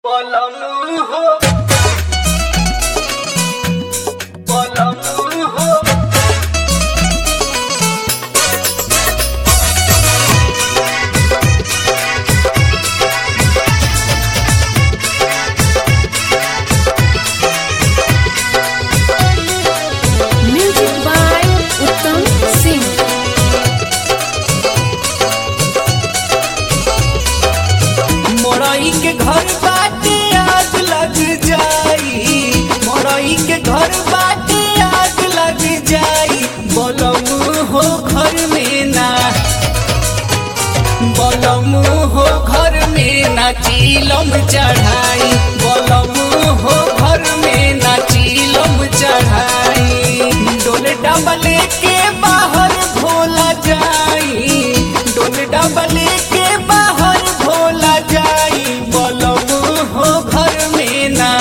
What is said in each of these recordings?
পলম হো পলম হো Music by Uttam Singh. मोरई के घर बाटे आग लग जाई मोरई के घर बाटे आग लग जाई बलम हो घर में ना बलम हो घर में ना चीलम चढ़ाई बलम हो घर में ना चीलम चढ़ाई डोल डबले के बाहर भोला जाई डोल डबले के बाहर भोला जाई बलम हो घर में ना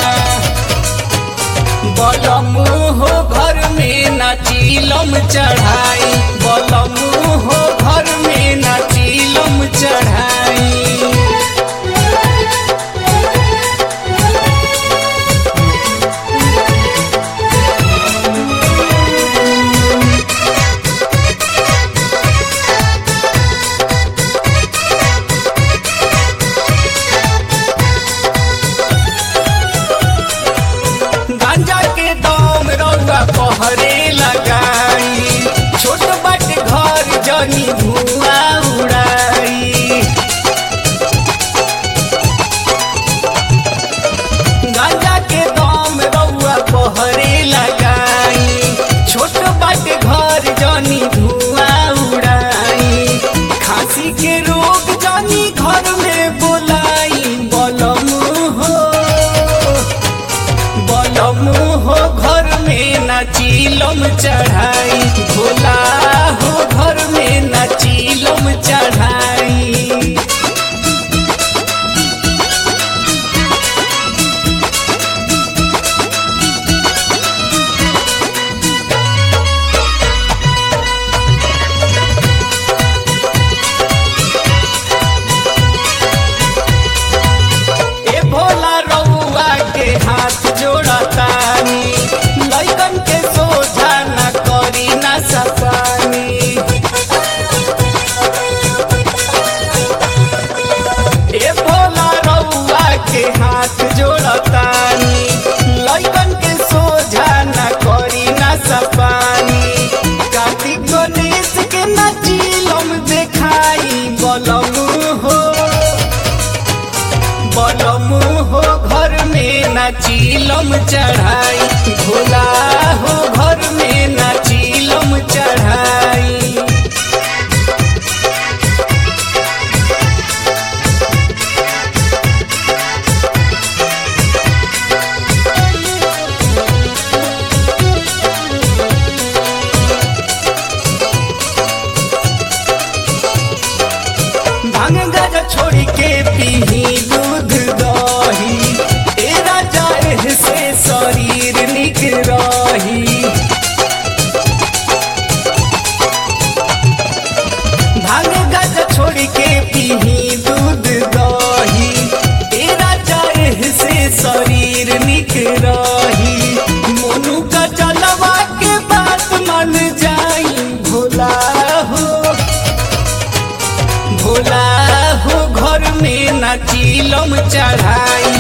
बलम हो घर में ना चीलम चढ़ाई बलम हो घर में ना चीलम चढ़ाई गांजा के दम रउआ पहरे लगाई छोट बट घर जनी धुआं उड़ाई गांजा के दम रउआ पहरे लगाई छोट बट घर जनी धुआं उड़ाई खांसी के रोग जनी घर में बोलाई बलम हो बलम हो घर में ना चीलम चढ़ाई भोला हो घर में ना चीलम चढ़ाई ए भोला रउआ के हाथ जोड़तानी लइकन के सोझा न करी ना सपानी ए भोला रउआ के हाथ जोड़तानी लइकन के सोझा न करी ना सपानी कार्तिक गणेश के ना चीलम देखाई बलम हो बलम हो घर में ना चीलम चढ़ाई भोला हो घर में ना चीलम चढ़ाई भांग गाजा छोड़ी के पीही दूध दही ए राजा एह से शरीर निक रही भांग गाजा छोड़ी के पीही दूध दही ए राजा एह से शरीर निक रही मोनू का चलवा के बात मन जाई भोला हो भोला हो घर में ना चीलम चढ़ाई